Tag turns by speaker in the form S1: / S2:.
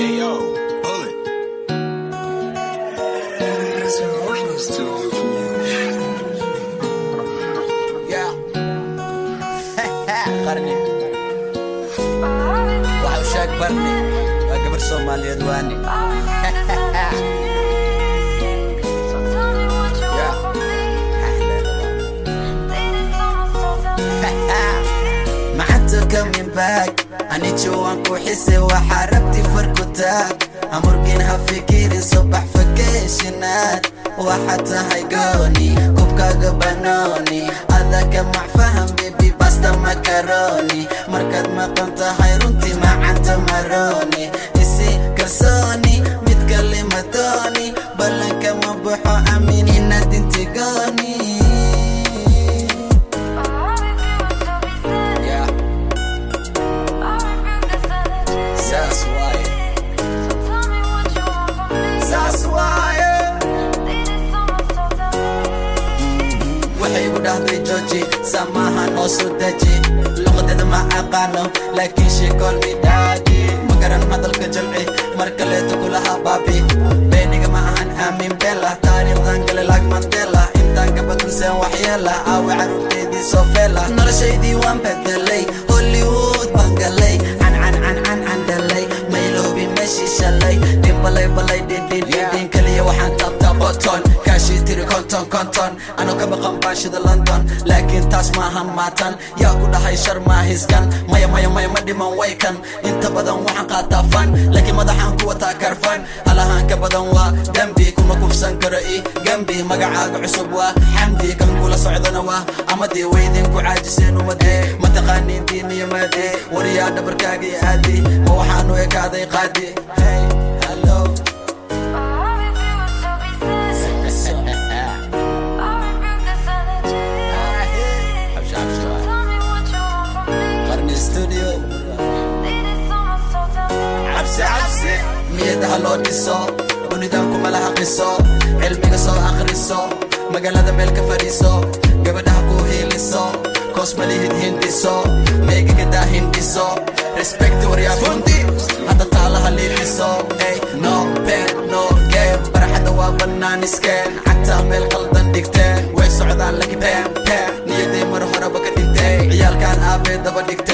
S1: Ayo, bullet.
S2: Yeah. qarni waxa u sheeg barni waa gabar soomaaliyeed waani maxanta coming back anijo waan ku xise waxaa rabti farku taag amurgin ha fikirin subax fakeeshinaad waxaad tahay gooni kubkaaga banooni adaka macfaham bebi basta makaroni markaad maqan tahay runtii macanta maroni isi kalsooni mid kale madooni ballanka ma baxo amin inaad intigooni Yeah, that's why. That's why. waxay igu dhahday jooji samahan oo soo deji luqadeeda ma aqaano laakiin sheekoolmi dhaadi ma garan hadalka jamci mar kaleeto kulaha baabi beeniga ma ahan aamin bela taariikhdan gale lag mandela intaan gabadunsen waxyeela aawe caruurteedii soo feela noloshaydii waan bedelay hollywood baan galay cancan cancan candalay mayloobi meeshii shalay dhimbalay balay dhindhindhindhin kaliya waxaan taabtaa boton kaashii tiri konton konton anoo ka maqan baashida london laakiin taas maahan maatan yaa ku dhahay shar maahiskan maya maya maya ma dhiman waykan inta badan waxaan qaataa fan laakiin madaxaan ku wataa karfan halahaan ka badan waa dembi kuma kufsan karo i gembi magacaaga cusub waa xamdi kan kula socdana waa amadii weydin ku caajiseen umadee mataqaaniin diiniyo maadee wariyaa dhabarkaaga iyo aadi ma waxaanu ekaaday qaadi hey hello qarni studio cabsi cabsi niyadaha loo dhiso unidaamku laha qiso cilmiga soo akhriso magaalada meel ka fadhiiso gabadhaha ku hiiliso koosmalihid hindiso meegigadaa hindhiso respect waryaa fundi hadda taalaha liiliso ey no pen no game baraxadda waa bannaan iskeen cagtaa meel qaldan dhigteen way socdaan laki pem pem niyaday mar horeba ka dhintay ciyaalkan aabee daba dhigtay